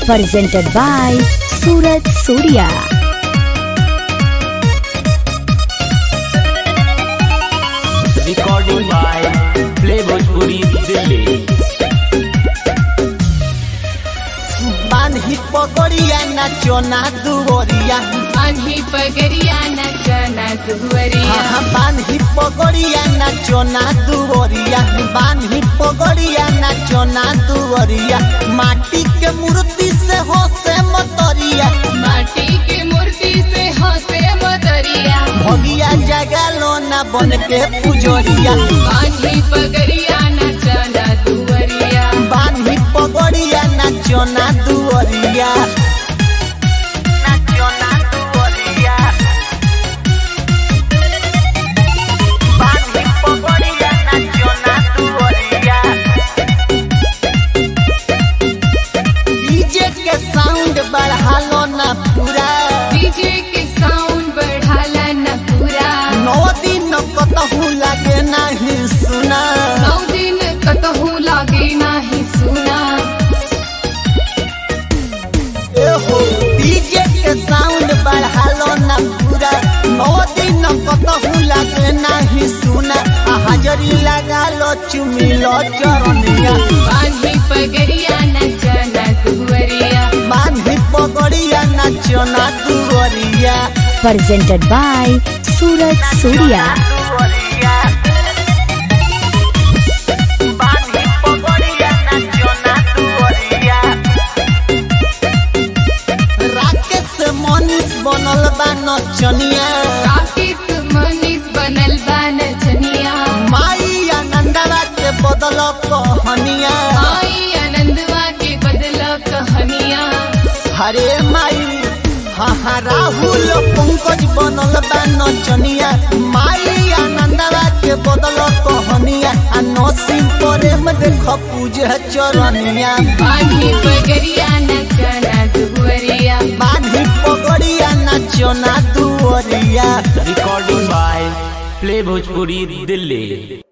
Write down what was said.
presented by Surat Surya. recording by Play Bhojpuri Delhi. बांधी पकड़िया नाचो ना दुवरिया बांधी पगरिया नचना दुवरिया हाँ बांधी पकड़िया नाचो ना दुवरिया बांधी पकड़िया नाचो ना दुवरिया माटी के मूर्ति से हो से मतरिया माटी की मूर्ति से हंसे मदरिया भगिया जगा लो ना बन के पुजरिया बांधी पगरिया नचना दुवरिया बांधी पकड़िया नाचो ना दुवरिया नाचो ना दुवरिया बांधी पकड़िया नाचो ना दुवरिया डीजे के साउंड बढ़ा लो ना पूरा डीजे के साउंड बढ़ाला न पूरा नौ दिन कतहू लागे नहीं सुना नौ दिन कतहू लागे नाही सुना एहो डीजे के साउंड बढ़ा लो ना पूरा नौ दिन कतहू लागे नहीं सुना आ हाजरी लगा लो चुमी लो चरनिया बांधी पगरिया नचना दुवरिया बांधी पगड़िया नाचो ना दुवरिया Presented by Surat Surya. बांधी पगड़िया नाचो ना दुवरिया राकेश मनीष बनल बा नचनिया राकेश मनीष बनल बा नचनिया माई आनंदवा के बदल कहनिया आई आनंदवा के बदल कहानिया हरे माई हाँ हाँ राहुल पंकज बनल बा नचनिया माई आनंदवा के बदल कहनिया आ नसीम प्रेम देख पूजे चरनिया बांधी पगरिया नचना दुवरिया बांधी पगड़िया नाचो ना दुवरिया Recording by Play Bhojpuri Delhi.